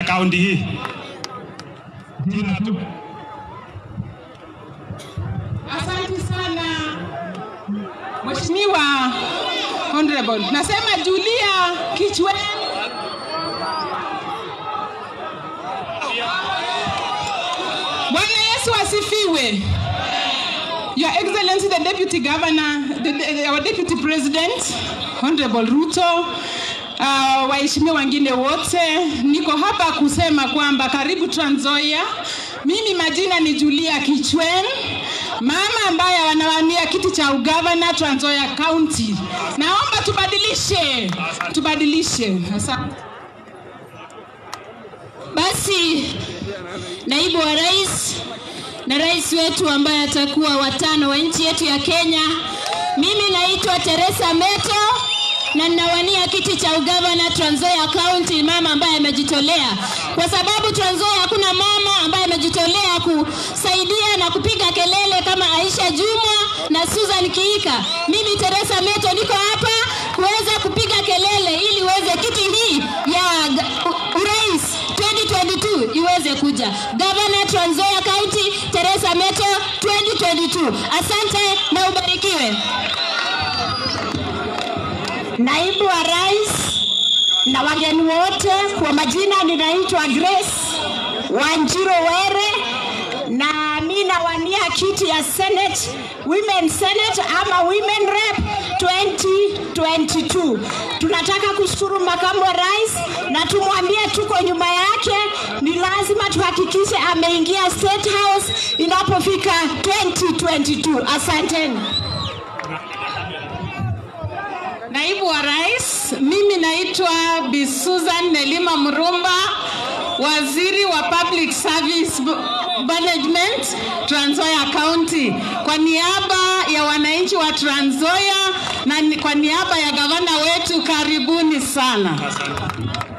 kaunti hii. Jina tu. Asante sana Mheshimiwa Honorable. Nasema Julia Kichwe. Bwana Yesu asifiwe. Your Excellency the Deputy Governor, the, the, our Deputy President, Honorable Ruto, uh, waheshimiwa wengine wote, niko hapa kusema kwamba karibu Trans Nzoia. Mimi majina ni Julia Kichwen, mama ambaye anawania kiti cha ugavana Trans Nzoia County. Naomba tubadilishe, tubadilishe. Asante. Basi naibu wa rais na rais wetu ambaye atakuwa watano wa nchi yetu ya Kenya, mimi naitwa Teresa Meto na ninawania kiti cha ugavana Trans Nzoia County, mama ambaye amejitolea, kwa sababu Trans Nzoia hakuna mama ambaye amejitolea kusaidia na kupiga kelele kama Aisha Jumwa na Susan Kiika. Mimi Teresa Meto niko hapa kuweza kupiga kelele ili uweze kiti hii ya ga- u- urais 2022 iweze kuja. Governor Trans Nzoia County Teresa Meto 2022. Asante na ubarikiwe. Naibu wa rais na wageni wote, kwa majina ninaitwa Grace Wanjiro Were na mi nawania kiti ya Senate, Women Senate ama Women Rep 2022. Tunataka kushukuru makamu wa rais na tumwambie tuko nyuma yake. Ni lazima tuhakikishe ameingia State House inapofika 2022. Asanteni. Naibu wa Rais, mimi naitwa Bi Susan Nelima Mrumba, waziri wa Public Service B- Management Trans Nzoia County, kwa niaba ya wananchi wa Trans Nzoia na ni- kwa niaba ya gavana wetu, karibuni sana.